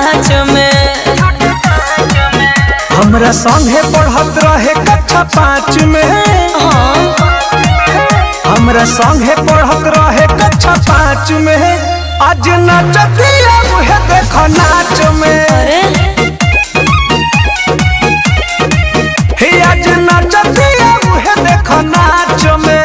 साँच में हमरा संगे पढ़त रहे कक्षा पाँच में हाँ हमरा संगे पढ़त रहे कक्षा पाँच में आज नचतिया उहे देख नाच में अरे हे आज नचतिया उहे देख नाच में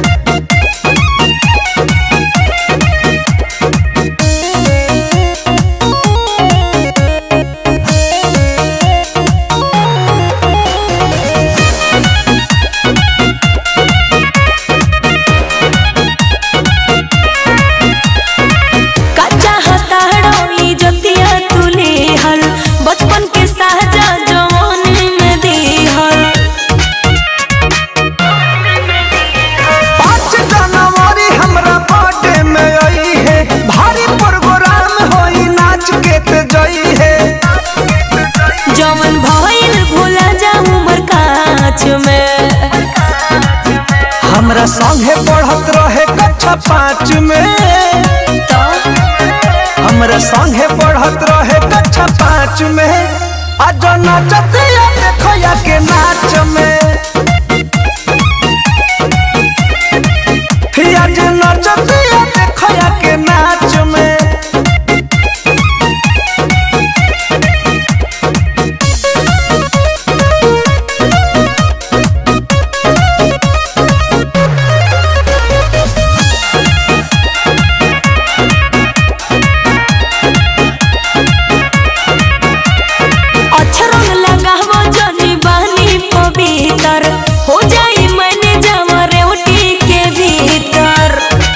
कच्चा हताड़ो ई जतिया तुले हल बचपन के साजा जवानी में दिहल पाँच जनवरी हमरा बर्थडे में आई है भारी प्रोग्राम होई नाच के ते जई है जवन भइल भूला जा उमर काच में हमरा संगे पढ़त रहे कक्षा पाँच में तो हमरा संगे पढ़त रहे कक्षा पाँच में आज नचतिया देखया के नाच में ही आज नचतिया देखया के नाच में अच्छा रंग लगावो जनी बानी पवित्र हो जाई मैंने जमा रेवटी के भीतर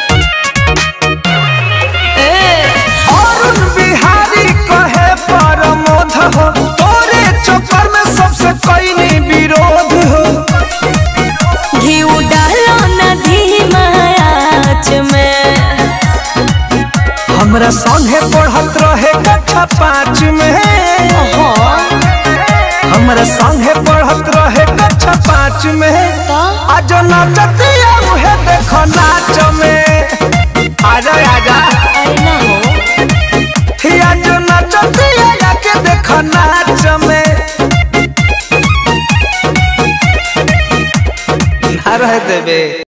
ए अरुण बिहारी कहे परमोध हो तोरे चक्कर में सबसे कईनी विरोध हो घी डालो नदी मायाच में हमरा संगे पढ़त रहे कक्षा पाँच में हाँ हमरा संगे पढ़त रहे कक्षा पाँच में तो आज नचतिया उहे देख नाच में आजा आजा अरे ना हो ही आज नचतिया के देख नाच में ना रह देबे